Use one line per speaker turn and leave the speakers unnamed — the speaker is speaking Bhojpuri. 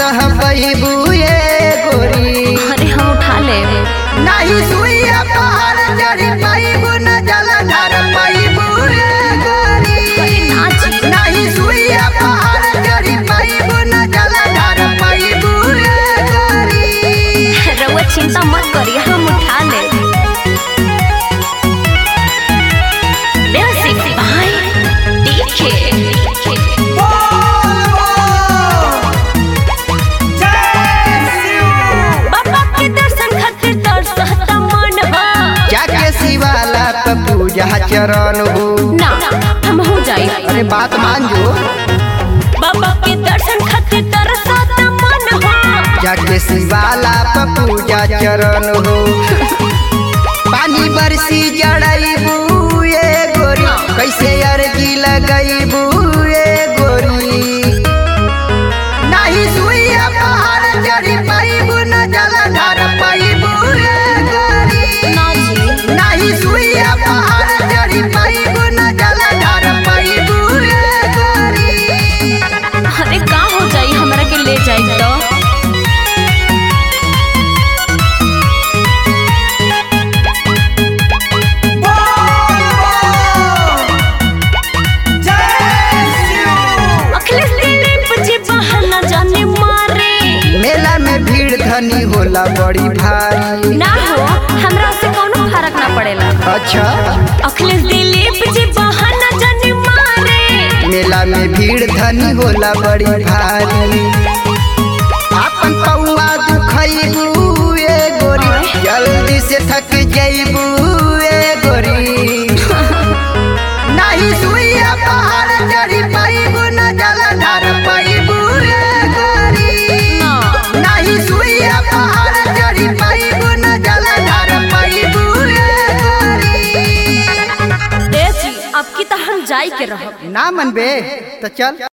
सह पैबू ये गोरी
अरे हम उठा ले
नहीं सुइया पहाड़ चढ़ी पैबू न जलधर पैबू ये गोरी
नाची।
नहीं सुइया पहाड़ चढ़ी पैबू न जलधर पैबू ये गोरी
रउआ चिंता मत करिए हम उठा ले म्यूजिक बाय डीके बाबा के दर्शन खातिर तरसता मन हो
जाके शिवाला पे पूजा चरण हो
ना हम हो जाई
अरे बात मान जो
बाबा के दर्शन खातिर तरसता मन हो
जाके शिवाला पे पूजा चरण हो पानी बरसी जड़ैबू ये गोरी कैसे अर्जी लगैबू ये गोरी नहीं सुइया पहाड़ चढ़ी पैबू न जलधर पैबू ये गोरी
ना जी
नहीं सुइया पहाड़ चढ़ी पैबू न जलधर पैबू ये गोरी
अरे का हो जाई हमरा के ले जाई तो अखिलेश दिलीप जी बहाना जाने मारे
मेला में भीड़ धनी होला बड़ी भारी
ना हो हमरा से कोनो फर्क ना पड़ेला
अच्छा
अखिलेश दिलीप जी बहाना जाने मारे
मेला में भीड़ धनी होला बड़ी भारी आपन पौआ दुखैबू ए गोरी जल्दी से थक जैबू ए गोरी नहीं सुइया पहाड़ चढ़ी पैबू न जलधर पैबू ए गोरी
ना
नहीं सुइया पहाड़ चढ़ी पैबू न जलधर पैबू ए गोरी
देसी अब की तो हम जाई के रहब
ना मनबे तो चल